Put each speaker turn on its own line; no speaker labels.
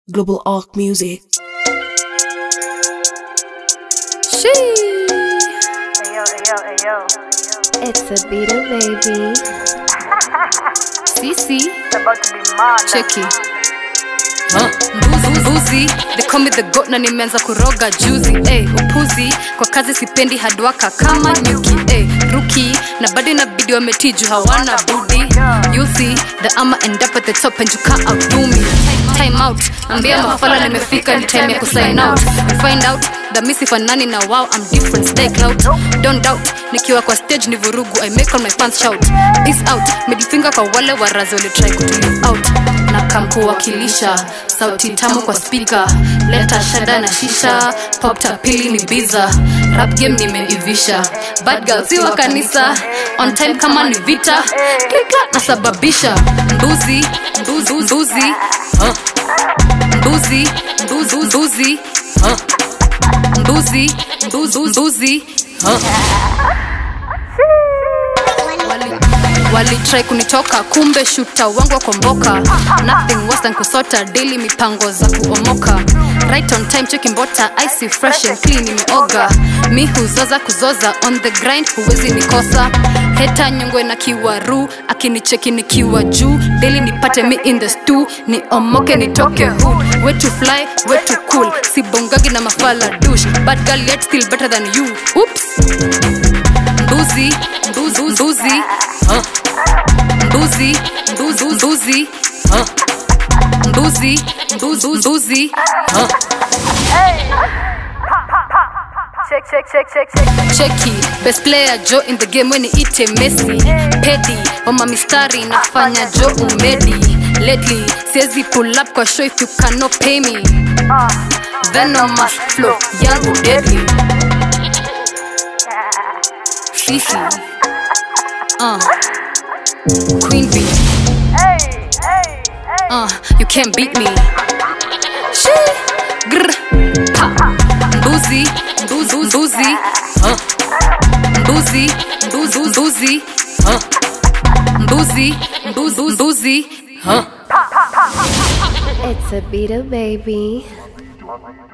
Global Arc Music.
She.
Ayo, ayo, ayo.
It's a beta baby. Sisi.
It's about to be mad.
Cheki. Mbuzi, mbuzi, they call me the goat na nimeanza kuroga juzi hey, upuzi kwa kazi sipendi hadwaka kama nyuki hey, ruki na bado inabidi wametiju hawana budi you see the ama end up at the top and you can't outdo me time out ambia mafala nimefika ni time ya kusign out You find out that mi sifanani na wow I'm different stay clout don't doubt nikiwa kwa stage ni vurugu I make all my fans shout peace out middle kwa wale warazi walitry kutulive out na kamkuwakilisha sauti tamu kwa spika leta shada na shisha popta pili ni biza rap game nimeivisha bad girl si wa kanisa on time kama ni vita kika nasababisha mbuzi mbuzi mbuzi huh? mbuzi mbuzi mbuzi huh? mbuzi mbuzi mbuzi huh? Wali- walitrai kunitoka kumbe shuta wangu wakomboka nothing worse than kusota daily mipango za kuomoka right on time cheki mbota icy fresh and clean imeoga mi huzoza kuzoza on the grind huwezi nikosa heta nyongwe na kiwaru akinicheki nikiwa juu daily nipate mi in the stew ni omoke nitoke hood way to fly way to cool sibongagi na mafala dush but girl yet still better than you oops mbuzi mbuzi mbuzi huh? mbuzi mbuzi mbuzi huh? mbuzi mbuzi mbuzi huh?
Check, check, check, check, check.
cheki best player jo in the game weni ite messi pedi oma mistari nafanya jo umedi lately siezi pull up kwa show if you cannot pay me venomous flow yangu deadly sisi uh. queen bee
Hey, hey, hey.
uh, you can't beat me. She, grr, pa, mbuzi, mbuzi, mbuzi, huh? mbuzi, mbuzi, mbuzi, huh? mbuzi, mbuzi, mbuzi, huh?
It's a beta baby.